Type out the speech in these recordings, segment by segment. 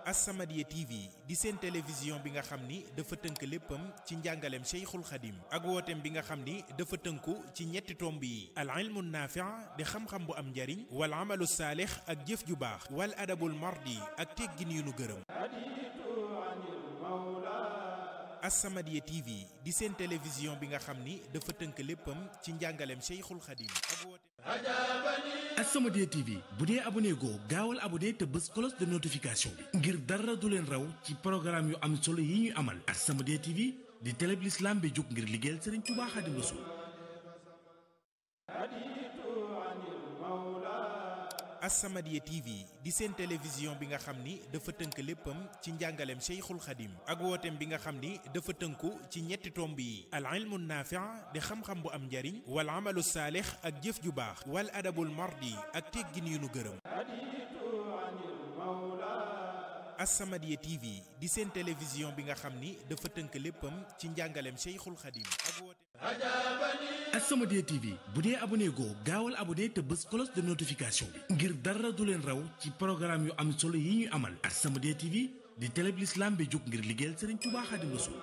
As-Samadiyya TV di seen télévision bi nga xam ni dafa tënk léppam ci njàngaleem Cheikhul Khadim ak wooteem bi nga xam ni dafa tënku ci ñetti tomb yi al ilmu naafi' di xam-xam bu am njariñ wal amalu saalix ak jëf ju baax wal adabul mardi ak teggin yu nu gërëm As-Samadiyya TV di seen télévision bi nga xam ni dafa tënk léppam ci njàngaleem Cheikhul Khadim ak wooteem As-Samadiyya TV bu dee abonné goo gaawal abonné te bës cloche de notification bi ngir dara du leen raw ci programme yu am solo yi ñu amal As-Samadiyya TV di télé bi l'islam bi jóg ngir liggéeyal Serigne Touba Khadim Rassoul As-Samadiyya TV di seen télévision bi nga xam ni dafa tënk léppam ci njàngaleem Cheikhul Khadim ak wooteem bi nga xam ni dafa tënku ci ñetti tomb yi al ilmu naafi' di xam-xam bu am njariñ wal amalu saalix ak jëf ju baax wal adabul mardi ak teggin yu nu gërëm As-Samadiyya TV di seen télévision bi nga xam ni dafa tënk léppam ci njàngaleem Cheikhul Khadim ak wooteem As-Samadiyya TV bu dee abonné goo gaawal abonné te bës cloche de notification bi ngir dara du leen raw ci programme yu am solo yi ñu amal As-Samadiyya TV di télé bi l'islam bi jóg ngir liggéeyal Serigne Touba Khadim Rassoul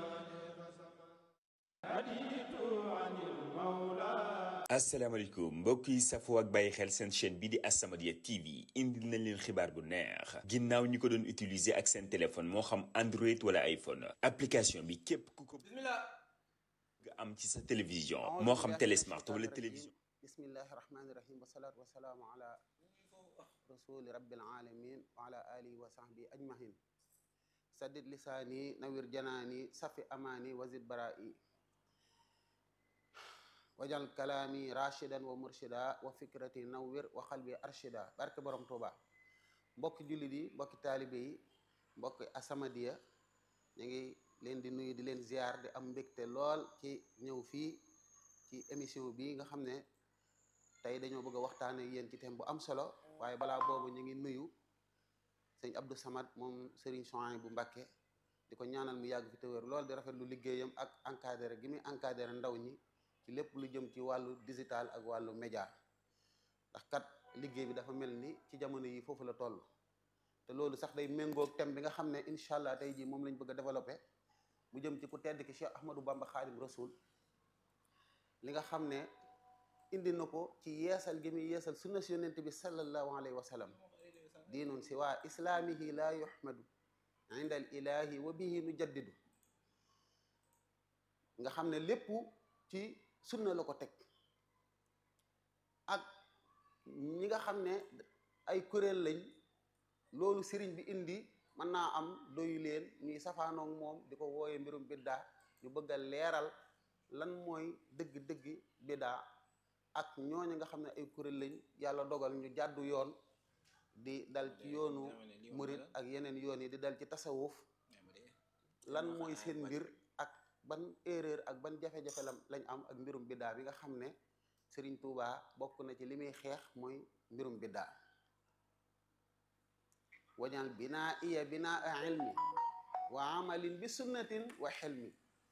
asalaamaaleykum mbokk yi safoo ak bàyyi xel seen chaîne bi di As-Samadiyya TV indil nañ leen xibaar bu neex ginnaaw ñi ko doon utiliser ak seen téléphone moo xam Android wala iPhone application bi képp ku ko nga am ci sa télévision moo xam télé smart wala télévision bismillahi rahmani rahim wasalaatu wasalaamu ala rasuli rabbil alamin wa ala alihi wa sahbi ajmahin saddid lisaani nawir janaani safi amaani wazid bara'i wajal kalaami rashidan wa murshida wa fikrati nawwir wa xalbi arshida barke borom Tuuba mbokki jullit yi mbokki taalibe yi mbokki As-Samadiyya ñu ngi leen di nuyu di leen ziar di am mbégte lool ci ñëw fii ci émission bi nga xam ne tey dañoo bëgg a waxtaane yéen ci thème bu am solo waaye balaa boobu ñu ngi nuyu sëñ Abdou Samad moom Serigne Souhaïbou bu Mbacké di ko ñaanal mu yàgg fi te wér lool di rafet lu liggéeyam ak encadré gi muy encadré ndaw ñi ci lépp lu jëm ci wàllu digital ak wàllu média ndax kat liggéey bi dafa mel ni ci jamono yi foofu la toll te loolu sax day méngoog thème bi nga xam ne incha allah tey jii moom lañ bëgg a développé mu jëm ci ku tedd ki Cheikh Ahmadou Bamba Khadim Rasoul li nga xam ne indi na ko ci yeesal gi muy yeesal sunna si yonent bi sallallahu alayhi wa sallam diinun si waa islaamihi laa yuhmadu inda al ilahi wa bihi nu jaddidu nga xam ne lépp ci sunna la ko teg ak ñi nga xam ne ay kuréel lañ loolu sëriñ bi indi mën naa am doyu leen ñuy safaanoog moom di ko wooyee mbirum biddaa ñu bëgg a leeral lan mooy dëgg-dëgg biddaa ak ñooñu nga xam ne ay kuréel lañ yàlla dogal ñu jàddu yoon di dal ci yoonu murit ak yeneen yoon yi di dal ci tasawuf lan mooy seen mbir ak ban erreur ak ban jafe-jafe la lañ am ak mbirum biddaa bi nga xam ne Serigne Touba bokk na ci li muy xeex mooy mbirum biddaa wañal binaa iya binaa ilmi wa amalin bi sunnatin wa xelmi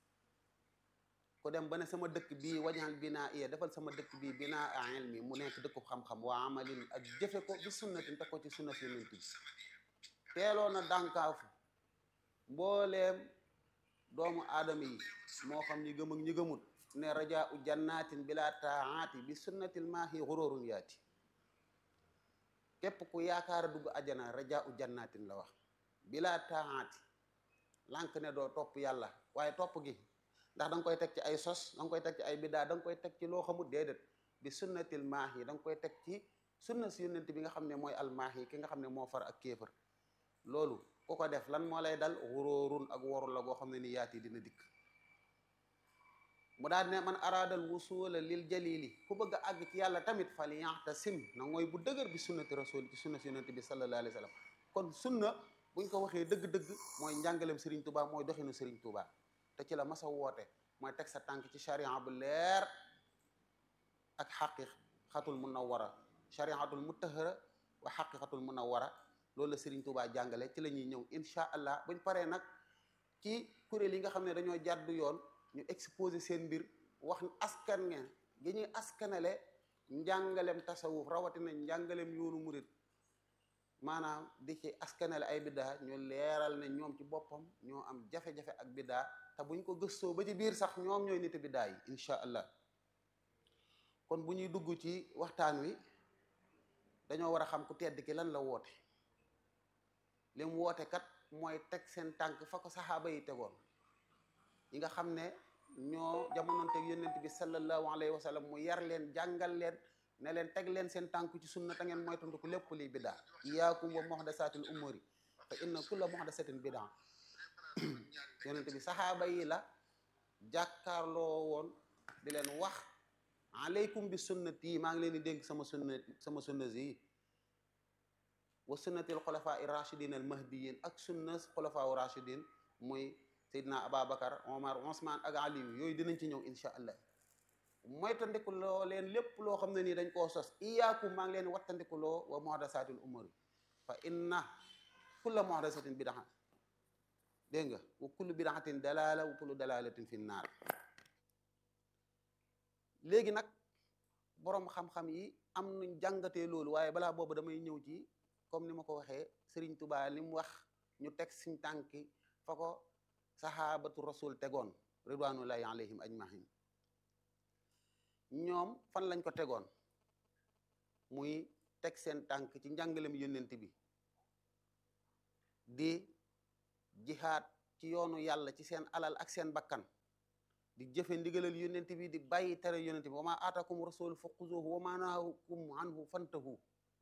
ku dem ba ne sama dëkk bii wañal binaa iya defal sama dëkk bii binaa ilmi mu nekk dëkku xam-xam wa amalin ak jëfe ko bi sunnatin te ko ci sunna si yonent bi teeloon na dànkaafu mbooleem doomu aadama yi moo xam ñi gëm ak ñi gëmut ne rajaa u jannatin bila taaati bi sunnatil maahi xurórun yaati képp ku yaakaar a dugg ajana rajaa u jannatin la wax bila taaati lànk ne doo topp yàlla waaye topp gi ndax da nga koy teg ci ay sos da nga koy teg ci ay biddaa da nga koy teg ci loo xamut déedéet bi sunnatil maahi da nga koy teg ci sunna si yonent bi nga xam ne mooy almaahi ki nga xam ne moo far ak kéefër loolu ku ko def lan moo lay dal xuróorun ak woru la goo xam ne ni yaati dina dikk mu daal ne man araadal wusula lil jalili ku bëgg a àgg ci yàlla tamit fal yaxtasim na mooy bu dëgër bi sunnati rasul ci sunna si yonent bi sallallahu alayhi wa sallam kon sunna buñ ko waxee dëgg-dëgg mooy njàngalem Serigne Touba mooy doxinu Serigne Touba te ci la masa woote mooy teg sa tànk ci charia bu leer ak xaqiqatul munawwara chariatul mutahara wa xaqiqatul munawwara loolu la Serigne Touba jàngale ci la ñuy ñëw incha allah buñ paree nag ci kuréel yi nga xam ne dañoo jàddu yoon ñu exposé seen mbir wax askan ngeen gi ñuy askanale njàngalem tasawuf rawatina njàngalem yoonu murit maanaam di ci askanale ay biddaa ñu leeral ne ñoom ci boppam ñoo am jafe-jafe ak biddaa te buñ ko gëstoo ba ci biir sax ñoom ñooy niti biddaa yi incha allah kon bu ñuy dugg ci waxtaan wi dañoo war a xam ku tedd ki lan la woote li mu woote kat mooy teg seen tànk fa ko saxaaba yi tegoon yi nga xam ne ñoo jamonoonteeg yonent bi sallallahu alayhi wa sallam mu yar leen jàngal leen ne leen teg leen seen tànk ci sunna ta ngeen moytandiku lépp liy biddaa iyaakum wa muhdasatil umuri fa inna kulla muhdasatin biddaa yonent bi saxaaba yi la jàkkaarloo woon di leen wax aleykum bi sunnati maa ngi leen di dénk sama sunna sama sunna yi wa sunnatil xulafaa i rachidin al mahdiyin ak sunna xulafaa u rachidin muy Seydina Ababacar Omar Ousmane ak Aliou yooyu dinañ ci ñëw incha allah moytandiku loo leen lépp loo xam ne nii dañ koo sos iyaakum maa ngi leen wattandiku loo wa muhdasatil umuri fa inna kulla muhdasatin bidaa dégg nga wa kullu bidaatin dalala wa kullu dalalatin fi naar léegi nag boroom xam-xam yi am nuñ jàngatee loolu waaye balaa boobu damay ñëw ci comme ni ma ko waxee Serigne Touba li mu wax ñu teg suñ tànki fa ko sahabatu rasul tegoon ridwanullahi alayhim ajmahin ñoom fan lañ ko tegoon muy teg seen tànk ci njàngalem yónnent bi di jihaad ci yoonu yàlla ci seen alal ak seen bakkan di jëfe ndigalal yónnent bi di bàyyi tere yónnent bi wa ma aatakum rasul fa xuzuhu wa ma nahakum anhu fantahu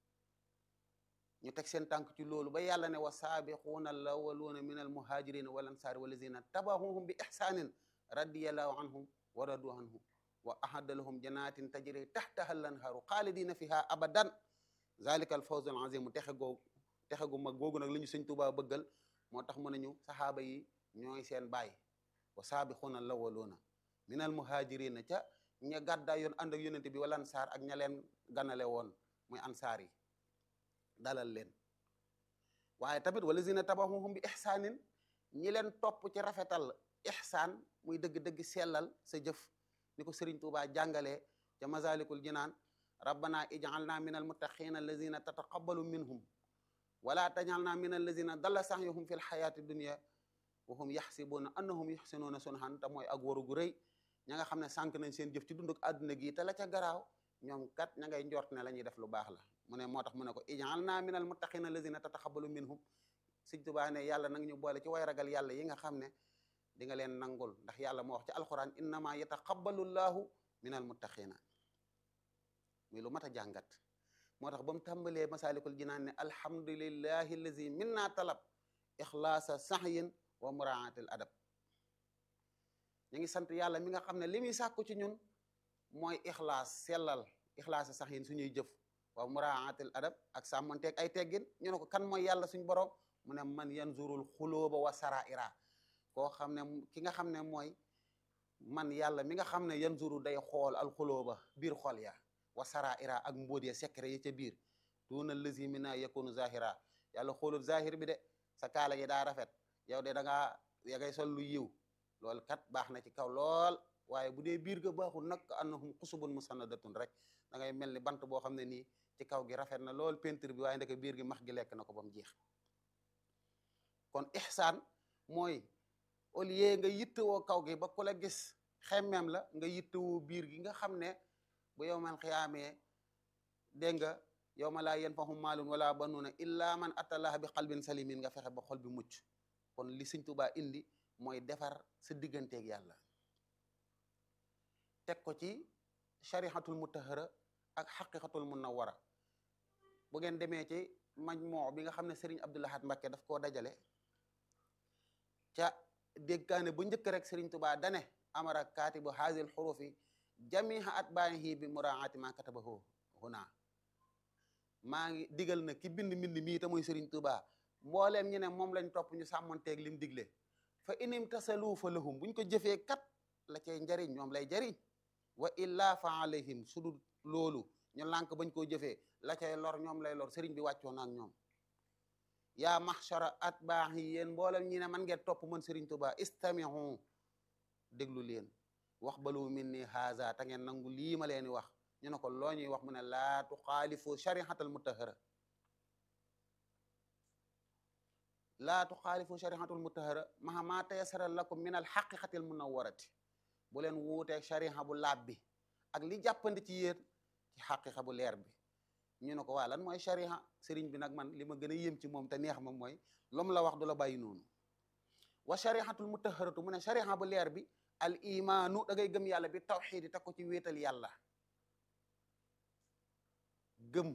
ñu teg seen tànk ci loolu ba yàlla ne wa saabiquuna alawwaluuna min almuhajirina wal ansaari walazina tabahuhum bi ihsanin radiyallahu anhum wa radu anhu wa ahadda lahum jannatin tajri tahtaha al-anhaaru xaalidina fiha abadan zalika al fawz al azim texe googu texe gu mag googu nag la ñu sëñ Tuubaa bëggal moo tax mu nañu saxaaba yi ñooy seen baay wa saabixuuna lawwaluuna min al muhajirina ca ña gàddaay yoon ànd ak yonente bi wala ansaar ak ña leen ganale woon muy ansaar yi dalal leen waaye tamit wala zina tabaxuhum bi ixsaanin ñi leen topp ci rafetal ixsaan muy dëgg-dëgg sellal sa jëf ni ko Sëriñ Tuubaa jàngalee ca masalikul jinaan rabbana ijalna min almuttaqina allazina tataqabbalu minhum wala tajalna min allazina dalla sahyuhum fi lxayaati dunia wa hum yaxsibuuna annahum yuxsinuuna sunhan te mooy ak waru gu rëy ña nga xam ne sànq nañ seen jëf ci dunduk àdduna gi te la ca garaaw ñoom kat ña ngay njort ne la ñuy def lu baax la mu ne moo tax mu ne ko ijalna min almuttaqina allazina tataqabbalu minhum Sëriñ Tuubaa ne yàlla nag ñu boole ci way ragal yàlla yi nga xam ne di nga leen nangul ndax yàlla moo wax ci alquran innama yataqabbalu llahu min almuttaqina muy lu mat a jàngat moo tax ba mu tàmbalee masalikul jinaan ne alhamdulillahi allazi minna talab ixlaasa sahyin wa muraatil adab ñu ngi sant yàlla mi nga xam ne li muy sàkku ci ñun mooy ixlaas sellal ixlaasa sahyin suñuy jëf wa muraatil adab ak sàmmonteeg ay teggin ñu ne ko kan mooy yàlla suñ borom mu ne man yanzurul xulóoba wa saraira koo xam ne ki nga xam ne mooy man yàlla mi nga xam ne yanzuru day xool alxulóoba biir xol ya wa saraira ak mbóot ya secret yi ca biir duna lazi mina yakunu zahira yàlla xoolul zahir bi de sa kaala gi daa rafet yow de da ngaa ya ngay sol lu yiw loolu kat baax na ci kaw lool waaye bu dee biir ga baaxul nag annahum xusubun musannadatun rek da ngay mel ni bant boo xam ne nii ci kaw gi rafet na lool peinture bi waaye ndeke biir gi max gi lekk na ko ba mu jeex kon ihsaan mooy au lieu nga yittewoo kaw gi ba ku la gis xemmeem la nga yittewoo biir gi nga xam ne bu yow man xiyaamee dégg nga yow ma laa yanfahu maalun wala banuuna illa man atallaha bi qalbin salimin nga fexe ba xol bi mucc kon li Sëñ Tuubaa indi mooy defar sa digganteeg yàlla teg ko ci sharihatul mutahara ak xaqiqatul munawara bu ngeen demee ci majmoo bi nga xam ne Serigne Abdou Lahad Mbacké daf koo dajale ca déggaane bu njëkk rek Serigne Touba dane amara kaatibu haazil xurufi jamiha atbaahi bi muraati ma katabahu huna maa ngi digal na ki bind mbind mii te muy Serigne Touba mbooleem ñu ne moom lañ topp ñu sàmmonteeg lim digle fa inim tasalu fa lahum buñ ko jëfee kat la cay njariñ ñoom lay jariñ wa illa fa alayhim sudul loolu ñu lànk bañ koo jëfee la cay lor ñoom lay lor Serigne bi wàccoon ak ñoom yaa mahshara atbaax yi yéen mboolem ñi ne man ngeen topp man Serigne Touba istamihu déglu leen wax balu min ni haza ta ngeen nangu lii ma leen di wax ñu ne ko loo ñuy wax mu ne laa tuxaalifu sharihatal mutahara laa tuxaalifu sharihatul mutahara maha ma tayasara lakum min al xaqiqatil munawwarati bu leen wuuteeg shariha bu laab bi ak li jàppandi ci yéen ci xaqiqa bu leer bi ñu ne ko waa lan mooy shariha sëriñ bi nag man li ma gën a yëm ci moom te neex ma mooy lom la wax du la bàyyi noonu wa sharihatul mutaharatu mu ne shariha bu leer bi al imaanu da ngay gëm yàlla bi tawxiid yi teg ko ci wéetal yàlla gëm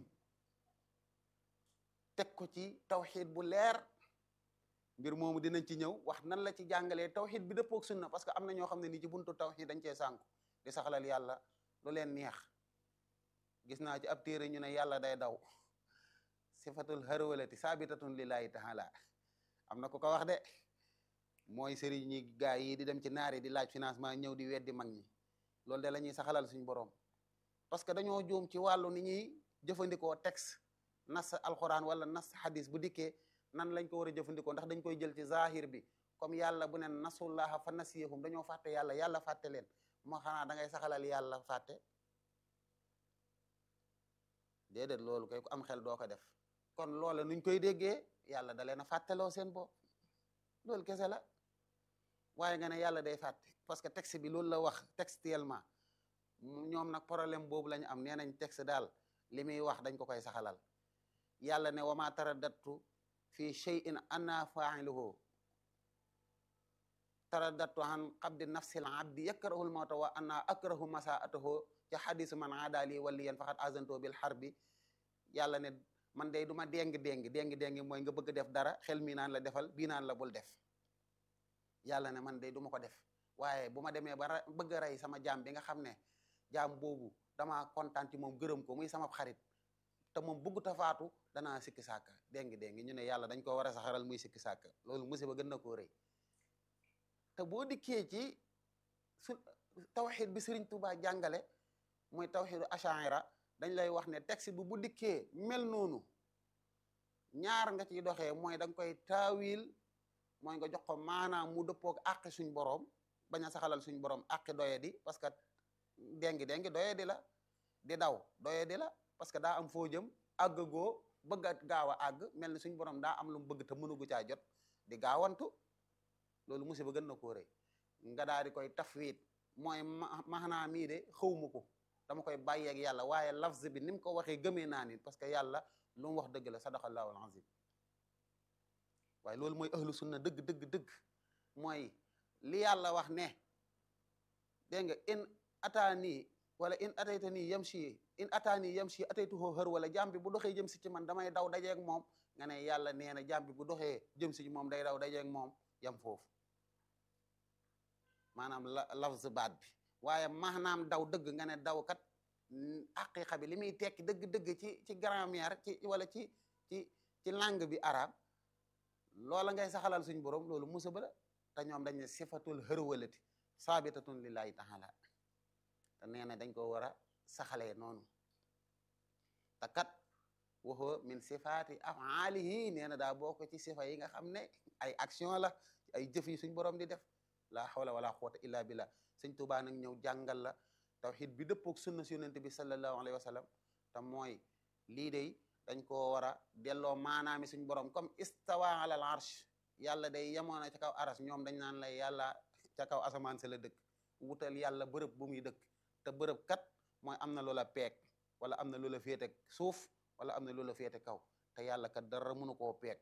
teg ko ci tawxiid bu leer mbir moomu dinañ ci ñëw wax nan la ci jàngalee tawxiid bi dëppook sunna parce que am na ñoo xam ne nii ci buntu tawxiid dañ cee sànku di saxalal yàlla lu leen neex gis naa ci ab téere ñu ne yàlla day daw sifatul harwalati sabitatun lillahi taala am na ku ko wax de mooy sëriñ ñi gaa yi di dem ci naari di laaj financement ñëw di weddi mag ñi loolu de la ñuy saxalal suñu borom parce que dañoo juum ci wàllu ni ñuy jëfandikoo texte nas alquran wala nas hadis bu dikkee nan lañ ko war a jëfandikoo ndax dañ koy jël ci zahir bi comme yàlla bu ne nasullaha fa nasiyahum dañoo fàtte yàlla yàlla fàtte leen moo xanaa da ngay saxalal yàlla fàtte déedéet loolu kay ku am xel doo ko def kon loola nuñ koy déggee yàlla da leen a fàtteloo seen bopp loolu kese la waaye nga ne yàlla day fàtte parce que texte bi loolu la wax textuellement ñoom nag problème boobu la ñu am nee nañ texte daal li muy wax dañ ko koy saxalal yàlla ne wama taradattu fi shay'in anna fa'iluhu taradattu an qabdi nafsil abdi yakrahul mawta wa anna akrahu masaatahu ci xadisu man aadali waliyan faqad azanto bil harbi yàlla ne man day du ma déng déng déng déng mooy nga bëgg def dara xel mi naan la defal bii naan la bul def yàlla ne man day du ma ko def waaye bu ma demee ba bëgg a rey sama jaam bi nga xam ne jaam boobu damaa kontaan ci moom gërëm ko muy sama xarit te moom bëggut a faatu danaa sikki sàkka déng déng ñu ne yàlla dañ ko war a saxaral muy sikki sàkka loolu musiba gën na koo rëy te boo dikkee ci su tawxid bi Sëriñ Tuubaa jàngale muy tawxidu ashaira dañ lay wax ne texte bi bu dikkee mel noonu ñaar nga ciy doxee mooy da nga koy taawil mooy nga jox ko maanaam mu dëppoog àqi suñ boroom bañ a saxalal suñ boroom àqi doye di parce que dengi dengi doye di la di daw doye di la parce que daa am foo jëm àgg goo bëgg a gaaw a àgg mel ni suñ boroom daa am lu mu bëgg te mënugu caa jot di gaawantu loolu musiba gën na koo rëy nga daal di koy tafwid mooy maanaa mii de xawma ko dama koy bàyyeeg yàlla waaye lafz bi ni mu ko waxee gëmee naa ni parce que yàlla lu mu wax dëgg la sadaqallahu alazim waaye loolu mooy ahlu sunna dëgg dëgg dëgg mooy li yàlla wax ne dégg nga in ataani wala in atayta nii yam si in ataani yam si ataytuhoo xër wala jàmm bi bu doxee jëm si ci man damay daw dajeeg moom nga ne yàlla nee na jàmm bi bu doxee jëm si moom day daw dajeeg moom yam foofu maanaam la lafz baat bi waaye maanaam daw dëgg nga ne daw kat aqiqa bi li muy tekki dëgg-dëgg ci ci grammaire ci wala ci ci ci langue bi arabe loola ngay saxalal suñ borom loolu musiba la te ñoom dañ ne sifatul hërwalati saabitatun lillahi taala te nee na dañ ko war a saxalee noonu te kat waxoo min sifaati afaalihi nee na daa bokk ci sifa yi nga xam ne ay action la ay jëf yi suñ borom di def la hawla wala quwwata illa billah sëñ Tuubaa nag ñëw jàngal la tawxid bi dëppook sunna si yonente bi sallallahu alayhi wa sallam te mooy lii dey dañ koo war a delloo maanaami suñ borom comme istawa ala al arsh yàlla day yemoona ca kaw aras ñoom dañ naan lay yàlla ca kaw asamaan sa la dëkk wutal yàlla bërëb bu muy dëkk te bërëb kat mooy am na loola peeg wala am na loola féete suuf wala am na loola féete kaw te yàlla kat dara mënu koo peeg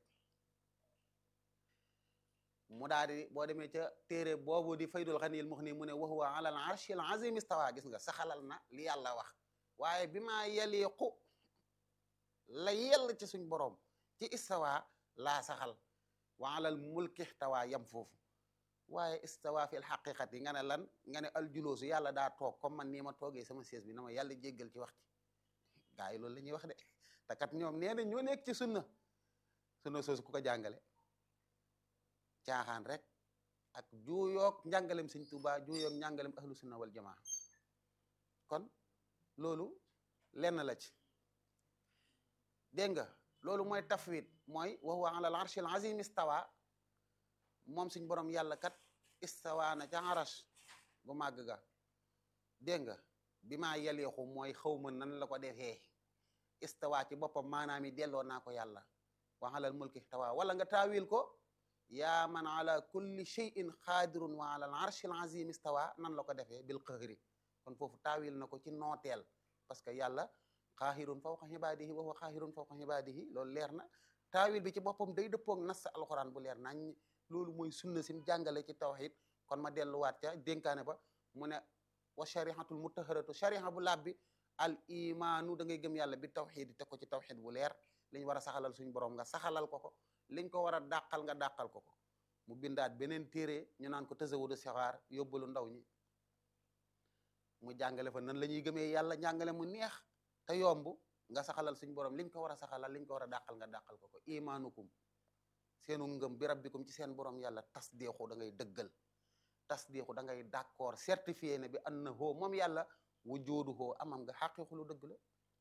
mu daal di boo demee ca téere boobu di faydul xaniyil muxni mu ne wa huwa ala al arshil azim istawa gis nga saxalal na li yàlla wax waaye bi maa yaliqu la yell ci suñ boroom ci istawa laa saxal wa alal mulki istawa yam foofu waaye istawa fi l xaqiqati nga ne lan nga ne aljuloosu yàlla daa toog comme man nii ma toogee sama siège bi na ma yàlla jéggal ci wax ci gaa yi loolu la ñuy wax de te kat ñoom nee na ñoo nekk ci sunna sunna soosu ku ko jàngale caaxaan rek ak juuyoog njàngalem sëñ Tuubaa juuyoog njàngalem ahlu sunna wal jamaa kon loolu lenn la ci dégg nga loolu mooy tafwid mooy wa huwa ala al arshil azim istawa moom suñ borom yàlla kat istawa na ca arash bu màgg ga dégg nga bi maa yaleexu mooy xaw ma nan la ko defee istawa ci boppam maanaam yi delloo naa ko yàlla wa alal mulki tawa wala nga taawil ko yaa man ala kulli shay'in xaadirun wa ala al arshi al azim istawa nan la ko defee bil qahri kon foofu taawil na ko ci nooteel parce que yàlla xaahirun fawqa ibaadihi wa huwa xaahirun fawqa ibaadihi loolu leer na taawil bi ci boppam day dëppoog nas alquran bu leer nañ loolu mooy sunna sim jàngale ci tawxid kon ma delluwaat ca dénkaane ba mu ne wa sharihatul mutaharatu shariha bu laab bi al imaanu da ngay gëm yàlla bi tawxid yi teg ko ci tawxid bu leer li ñu war a saxalal suñu borom nga saxalal ko ko liñ ko war a dàqal nga dàqal ko ko mu bindaat beneen téere ñu naan ko tasawudu sixaar yóbbalu ndaw ñi mu jàngale fa nan la ñuy gëmee yàlla jàngale mu neex te yomb nga saxalal suñu borom liñ ko war a saxalal liñ ko war a dàqal nga dàqal ko ko imaanukum seenu ngëm bi rabbikum ci seen borom yàlla tasdiqu da ngay dëggal tasdiqu da ngay d'accord certifié ne bi annahu moom yàlla wujuduhu amam nga xaqiqu lu dëgg la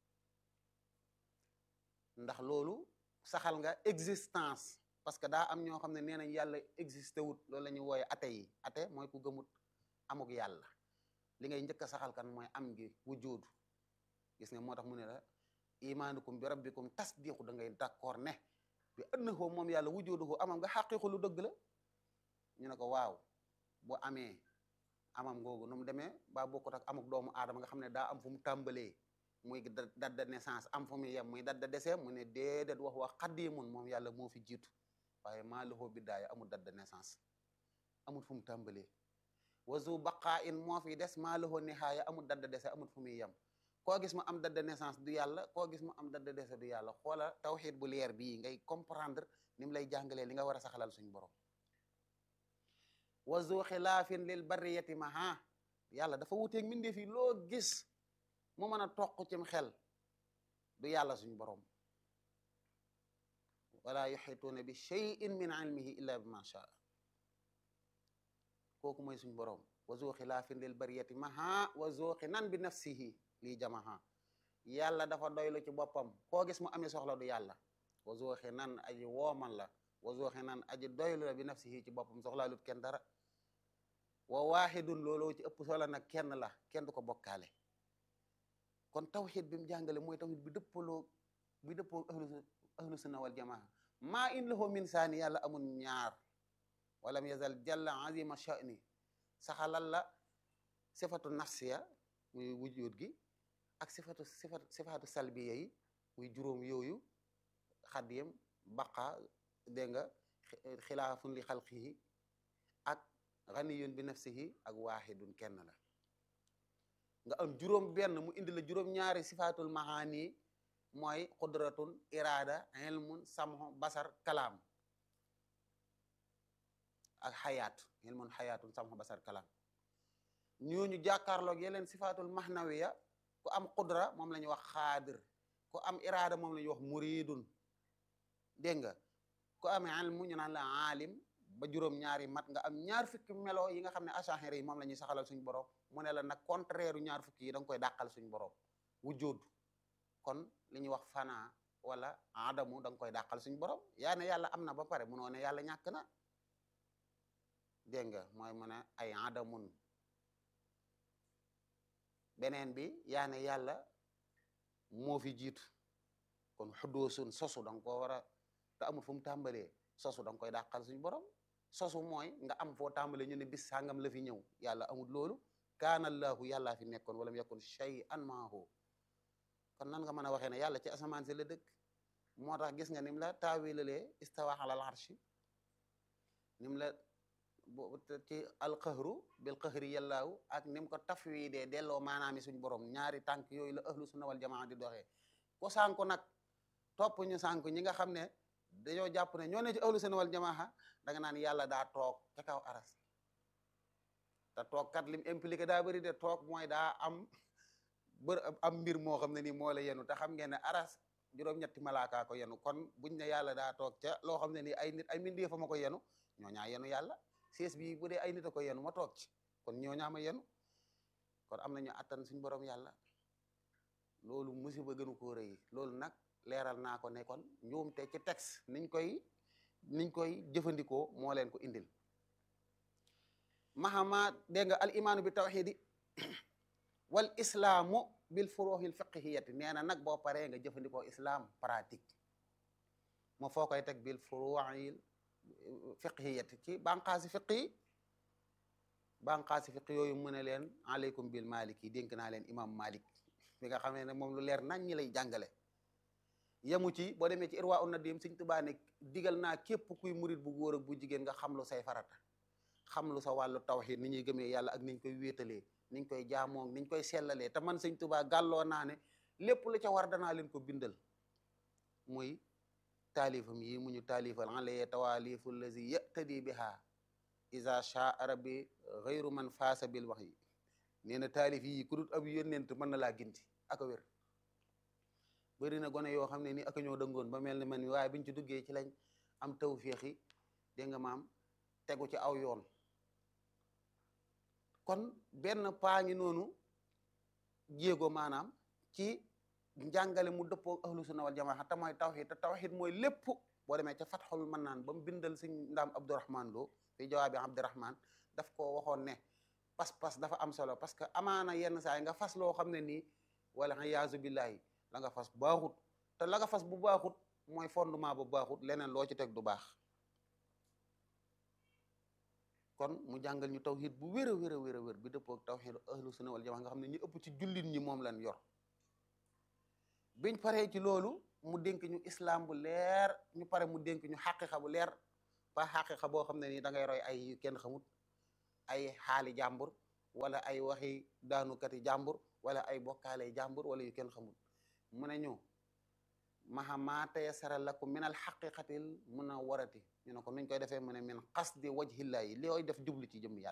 ndax loolu saxal nga existence parce que daa am ñoo xam ne nee nañ yàlla existé wut loolu la ñuy wooye ate yi ate mooy ku gëmut amuk yàlla li ngay njëkk a saxal kan mooy am gi wujudu gis nga moo tax mu ne la imaanukum bi rabbikum tasdiqu da ngay d'accord ne bi annahu moom yàlla wujuduhu amam nga xaqiqu lu dëgg la ñu ne ko waaw bu amee amam googu nu mu demee ba bokkut ak amuk doomu aadama nga xam ne daa am fu mu tàmbalee muy date de naissance am fu muy yem muy date de décès mu ne déedéet wax wax xaddimun moom yàlla moo fi jiitu waaye maa lahu bidaaya amul date de naissance amul fu mu tàmbalee wazu baqaa in moo fi des maa lahu nihaaya amul date de décès amul fu muy yem koo gis mu am date de naissance du yàlla koo gis mu am date de décès du yàlla xoola tawxiid bu leer bii ngay comprendre ni mu lay jàngalee li nga war a saxalal suñu borom wazu xilaafin lil barriyati maha yàlla dafa wuteeg mbindeef yi loo gis mu mën a toq cim xel du yàlla suñu borom wala yuxituuna bi cheyin min ilmihi illa bi ma shaa kooku mooy suñu borom wa zu xilaafin lil bariyati maha wa zu xinan bi nafsihi lii jamaha yàlla dafa doylu ci boppam koo gis mu amee soxla du yàlla wa zu xinan aji wooman la wa zu xinan aji doylu la bi nafsihi ci boppam soxlaalut kenn dara wa waaxidun looloo ci ëpp solo nag kenn la kenn du ko bokkaale kon tawxid bi mu jàngale mooy tawxid bi dëppaloo bi dëppoo ahlu ahlu sunna wal jamaa maa in lahu min saani yàlla amul ñaar walam yazal jalla azima sha'ni saxalal la sifatu nafsiya muy wujud gi ak sifatu sifatu sifatu salbiya yi muy juróom yooyu xadiyam baqa dégg nga xilaafun li xalqihi ak ganiyun bi nafsihi ak waaxidun kenn la nga am juróom benn mu indi la juróom ñaari sifatul mahaani mooy qudratun irada ilmun samho basar kalaam ak xayaat ilmun xayaatun samho basar kalaam ñooñu jàkkaarloog yeneen sifatul mahnawiya ku am qudra moom la ñuy wax xaadir ku am irada moom la ñuy wax muridun dégg nga ku am ilmu ñu naan la aalim ba juróom ñaari mat nga am ñaar fukki melo yi nga xam ne achahira yi moom la ñuy saxalal suñu borom mu ne la nag contraire u ñaar fukki yi da nga koy dàqal suñu borom wujud kon li ñuy wax fana wala adamu da nga koy dàqal suñu borom yaa ne yàlla am na ba pare munoo ne yàlla ñàkk na dégg nga mooy mu ne ay adamun beneen bi yaa ne yàlla moo fi jiitu kon xuddoosun sosu da nga koo war a te amul fu mu tàmbalee sosu da nga koy dàqal suñu borom sosu mooy nga am foo tàmbalee ñu ne bis sàngam la fi ñëw yàlla amul loolu kaana allahu yàllaa fi nekkoon wala mu yakun shay'an maahu kon nan nga mën a waxee ne yàlla ci asamaan si la dëkk moo tax gis nga nim la taawilalee istawa alal arshi nim la ci alqahru bil qahri yàllaahu ak nim ko tafwidee delloo maanaami suñ borom ñaari tànk yooyu la ahlu sunna wal jamaa di doxee ko sànku nag topp ñu sànku ñi nga xam ne dañoo jàpp ne ñoo ne ci ahlu sunna wal jamaa da nga naan yàlla daa toog ca kaw aras te toog kat lim impliqué daa bëri de toog mooy daa am bër am mbir moo xam ne nii moo la yenu te xam ngeen ne aras juróom-ñetti malaaka ko yenu kon buñ ne yàlla daa toog ca loo xam ne nii ay nit ay mbindeef ma ko yenu ñoo ñaa yenu yàlla siis bi bu dee ay nit a ko yenu ma toog ci kon ñoo ñaa ma yenu kon am nañu attan suñ borom yàlla loolu musiba gënu koo rëy loolu nag leeral naa ko ne kon njuumte ci texte niñ koy niñ koy jëfandikoo moo leen ko indil mahama dégg nga al imaanu bi tawxidi wal islaamu bil furuuxil fiqhiyati nee na nag boo paree nga jëfandikoo islam pratique ma foo koy teg bil furuil fiqhiyati ci banqaasi fiq yi banqaasi fiq yooyu mu ne leen aleykum bil malik yi dénk naa leen imam malik bi nga xamee ne moom lu leer nañ ñi lay jàngale yemu ci boo demee ci irwa un nadim Sëñ Tuubaa ne digal naa képp kuy murit bu góor ak bu jigéen nga xam lu say farata xam lu sa wàllu tawxiid ni ñuy gëmee yàlla ak niñ koy wéetalee niñ koy jaamoo niñ koy sellalee te man Sëñ Tuubaa gàlloo naa ne lépp lu ca war danaa leen ko bindal muy taalifam yi mu ñu taalifal alaye tawaalifu lazi yatadi biha isa shaa rabbi xayru man faasa bil wax yi nee na taalif yi ku dut ab yónnent mën na laa ginti ak a wér bëri na gone yoo xam ne ni aka ñoo dëngoon ba mel ni man waaye biñ ci duggee ci lañ am tawféex yi dégg nga maam tegu ci aw yoon kon benn paa ngi noonu jéego maanaam ci njàngale mu dëppoo ahlu sunna wal jamaa te mooy tawxid te tawxid mooy lépp boo demee ca fatxul mën naan ba mu bindal sëñ ndaam abdourahman loo fi jawaabi abdourahman daf ko waxoon ne pas-pas dafa am solo parce que amaana yenn saa yi nga fas loo xam ne nii wala iyaazu billahi la nga fas baaxut te la nga fas bu baaxut mooy fondement bu baaxut leneen loo ci teg du baax kon mu jàngal ñu tawxid bu wér a wér a wér a wér bi dëppoo ak tawxid ahlu sunna wal jamaa nga xam ne ñu ëpp ci jullit ñi moom lañ yor biñ paree ci loolu mu dénk ñu islam bu leer ñu pare mu dénk ñu xaqiqa bu leer ba xaqiqa boo xam ne nii da ngay roy ay yu kenn xamut ay xaali jàmbur wala ay waxi daanukati jàmbur wala ay bokkaale jàmbur wala yu kenn xamut mu ne ñu maha maa tayassara lakum min al xaqiqatil munawwarati ñu ne ko nuñ koy defee mu ne min qasdi wajhillahi looy def jublu ci jëm yàlla